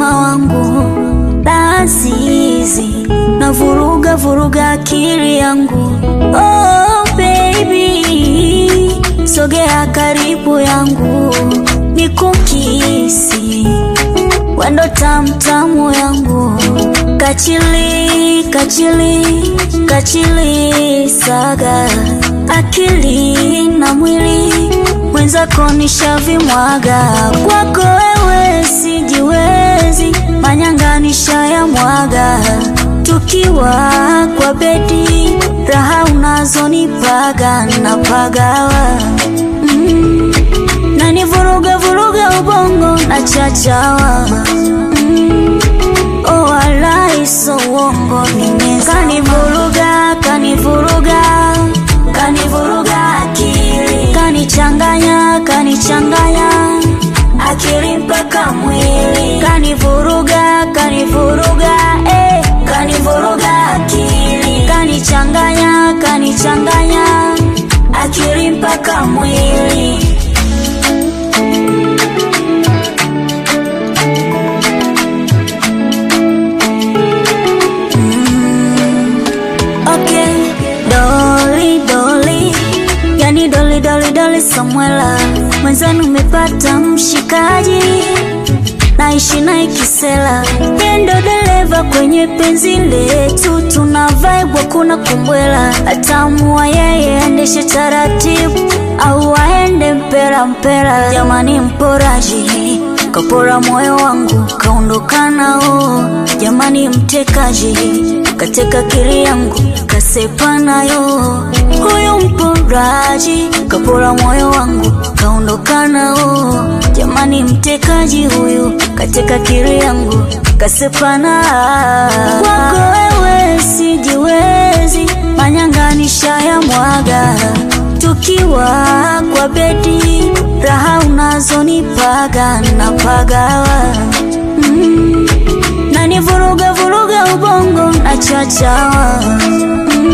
mtima wangu, dansi hizi na vuruga vuruga akili yangu. Oh baby, sogea karibu yangu, nikukisi wendo tamtamu yangu, kachili kachili kachili saga akili na mwili mwenzako nishavimwaga kwako wewe sijiwezi manyanga nishayamwaga tukiwa kwa bedi raha unazonipaga napagawa mm. nanivuruga vuruga ubongo na chachawa mm. oh, walai so uongo nimeza kanivuruga kanivuruga kanivuruga akili kanichanganya kanichanganya akili mpaka mwili kanivuruga kanivuruga eh. kanivuruga akili kanichanganya kanichanganya akili mpaka mwili Okay, doli doli, yani doli doli doli Samuela, mwenzenu umepata mshikaji, naishi naye Kisela, yendo dereva kwenye penzi letu, tuna vibe hakuna kumbwela, atamua yeye aendeshe taratibu au aende mpera mpera, jamani mporaji kapora moyo wangu kaondoka nao, jamani mtekaji kateka kili yangu kasepa nayo, huyu mporaji kapora moyo wangu kaondoka nao, jamani mtekaji huyu kateka kili yangu kasepa na kwako wewe sijiwezi, manyanga nishayamwaga tukiwa kwa bedi raha unazonipaga napagawa mm. nanivuruga vuruga ubongo na chachawa mm.